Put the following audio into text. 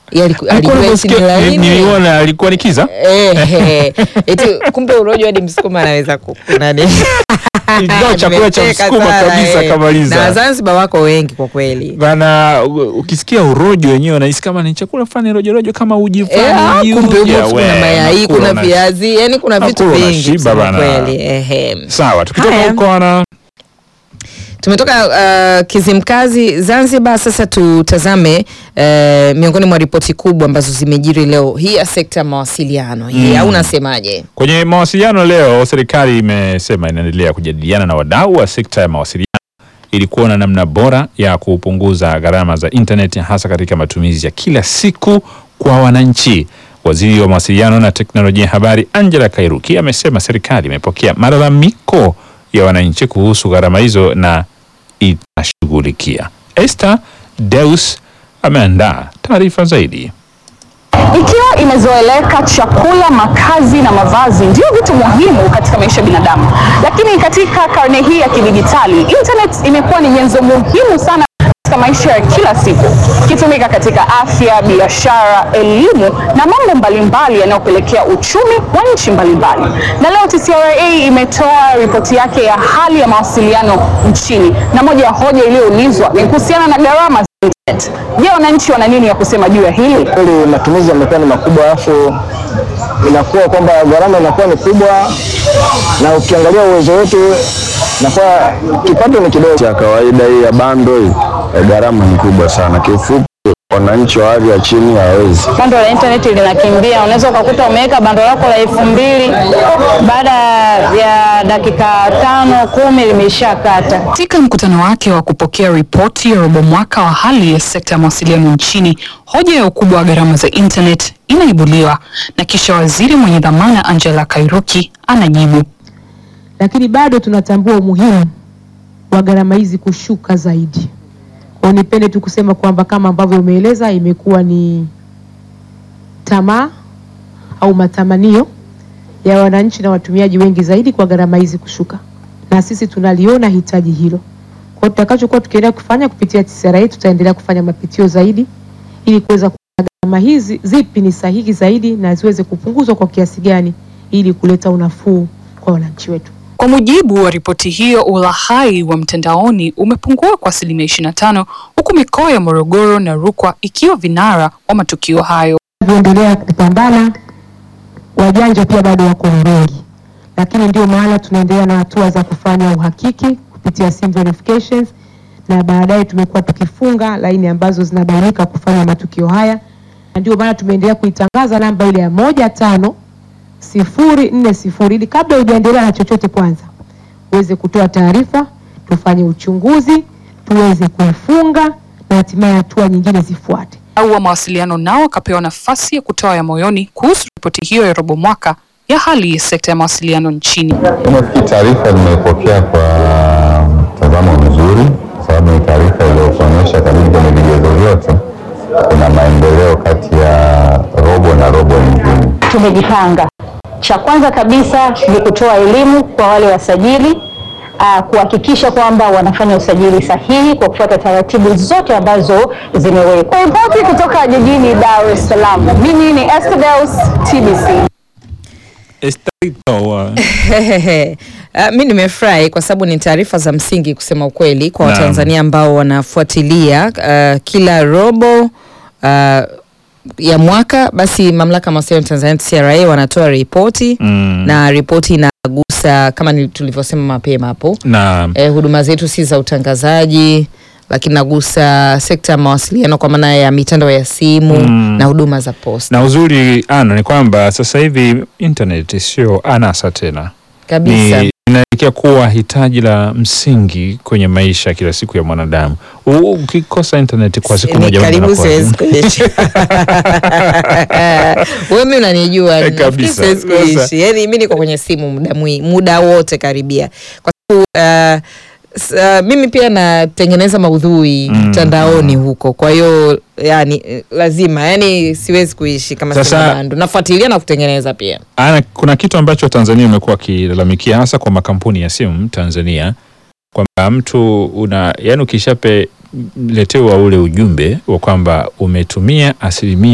Yeye aliku- Alikuwa alijua eti ni anasikia- laini. niliona alikuwa ni kiza Eh, eh. Eti kumbe urojo hadi msukuma anaweza kukunani. Ingawa chakula cha Nimecheka msukuma sana, kabisa eh. kamaliza. Na Zanzibar wako wengi kwa kweli. bana u- ukisikia urojo wenyewe unahisi kama ni chakula fulani rojorojo kama uji Eh, fulani ah, kumbe uji, huko kuna we, mayai, nakula kuna una- viazi, yani kuna vitu nakula vingi unashiba kusema bana. kweli. Ehe. sawa tukitoka Haya. huko ana Tumetoka uh, Kizimkazi Zanzibar, sasa tutazame uh, miongoni mwa ripoti kubwa ambazo zimejiri leo hii ya sekta ya mawasiliano hii Mm. au unasemaje? Kwenye mawasiliano leo, serikali imesema inaendelea kujadiliana na wadau wa sekta ya mawasiliano ili kuona namna bora ya kupunguza gharama za intaneti hasa katika matumizi ya kila siku kwa wananchi. Waziri wa mawasiliano na teknolojia ya habari Angela Kairuki amesema serikali imepokea malalamiko ya wananchi kuhusu gharama hizo na itashughulikia. Esther Deus ameandaa taarifa zaidi. Ikiwa imezoeleka chakula, makazi na mavazi ndio vitu muhimu katika maisha ya binadamu, lakini katika karne hii ya kidijitali, internet imekuwa ni nyenzo muhimu sana katika maisha ya kila siku, ikitumika katika afya, biashara, elimu na mambo mbalimbali yanayopelekea uchumi wa nchi mbalimbali. Na leo TCRA imetoa ripoti yake ya hali ya mawasiliano nchini, na moja ya hoja iliyoulizwa ni kuhusiana na gharama za internet. Je, wananchi wana nini ya kusema juu ya hili? kweli matumizi yamekuwa ni makubwa, alafu inakuwa kwamba gharama inakuwa ni kubwa, na ukiangalia uwezo wetu inakuwa kipato ni kidogo. ya kawaida hii ya bando hii eh, gharama ni kubwa sana. Kiufupi, wananchi wa hali ya chini hawawezi. bando la intaneti linakimbia. Unaweza ukakuta umeweka bando lako la elfu mbili baada ya dakika tano kumi limeshakata. Katika mkutano wake wa kupokea ripoti ya robo mwaka wa hali ya sekta ya mawasiliano nchini, hoja ya ukubwa wa gharama za internet inaibuliwa na kisha waziri mwenye dhamana Angela Kairuki anajibu. lakini bado tunatambua umuhimu wa gharama hizi kushuka zaidi. Kwa hiyo nipende tu kusema kwamba kama ambavyo umeeleza, imekuwa ni tamaa au matamanio ya wananchi na watumiaji wengi zaidi kwa gharama hizi kushuka, na sisi tunaliona hitaji hilo. Kwa hiyo tutakachokuwa tukiendelea kufanya kupitia TCRA, tutaendelea kufanya mapitio zaidi ili kuweza kuona gharama hizi zipi ni sahihi zaidi na ziweze kupunguzwa kwa kiasi gani ili kuleta unafuu kwa wananchi wetu. Kwa mujibu wa ripoti hiyo, ulahai wa mtandaoni umepungua kwa asilimia 25 huku mikoa ya Morogoro na Rukwa ikiwa vinara wa matukio hayo. tunavyoendelea kupambana, wajanja pia bado wako wengi, lakini ndio maana tunaendelea na hatua za kufanya uhakiki kupitia sim verifications, na baadaye tumekuwa tukifunga laini ambazo zinabainika kufanya matukio haya, na ndio maana tumeendelea kuitangaza namba ile ya moja tano sifuri nne sifuri ili kabla hujaendelea na chochote, kwanza uweze kutoa taarifa, tufanye uchunguzi, tuweze kuifunga na hatimaye hatua nyingine zifuate. Au wa mawasiliano nao wakapewa nafasi ya kutoa ya moyoni kuhusu ripoti hiyo ya robo mwaka ya hali ya sekta ya mawasiliano nchini. Nafikiri taarifa nimeipokea kwa mtazamo mzuri, kwa sababu ni taarifa iliyokuonyesha karibu kwenye vigezo vyote kuna maendeleo kati ya robo na robo nyingine. Tumejipanga. Cha kwanza kabisa ni kutoa elimu kwa wale wasajili uh, kuhakikisha kwamba wanafanya usajili sahihi kwa kufuata taratibu zote ambazo zimewekwa. Ripoti kutoka jijini Dar es Salaam. Mimi ni Esther Deus, TBC. Estarito, uh, Uh, mi nimefurahi kwa sababu ni taarifa za msingi kusema ukweli kwa Naam. Watanzania ambao wanafuatilia uh, kila robo uh, ya mwaka, basi mamlaka ya mawasiliano Tanzania TCRA wanatoa ripoti mm, na ripoti inagusa kama ni- tulivyosema mapema hapo na eh, huduma zetu si za utangazaji lakini nagusa sekta ya mawasiliano kwa maana ya mitandao ya simu Mm. na huduma za posta na uzuri ana ni kwamba sasa hivi internet sio anasa tena, kabisa. ni inaelekea kuwa hitaji la msingi kwenye maisha ya kila siku ya mwanadamu. U- Ukikosa internet kwa siku Ni moja mambo karibu yanakuwa siwezi ngumu. kuishi. Wewe mimi unanijua, Eh, nafikiri kabisa. siwezi Sasa- kuishi. Yaani mimi niko kwenye simu muda mwi, muda wote karibia. Kwa sababu uh, s- uh, mimi pia natengeneza maudhui Mm, mtandaoni huko. Kwa hiyo yani eh, lazima yani siwezi kuishi kama Sasa- sina bando. Nafuatilia na kutengeneza pia. Ana, kuna kitu ambacho Tanzania imekuwa wakilalamikia hasa kwa makampuni ya simu Tanzania kwamba mtu una yani ukishape letewa ule ujumbe wa kwamba umetumia asilimia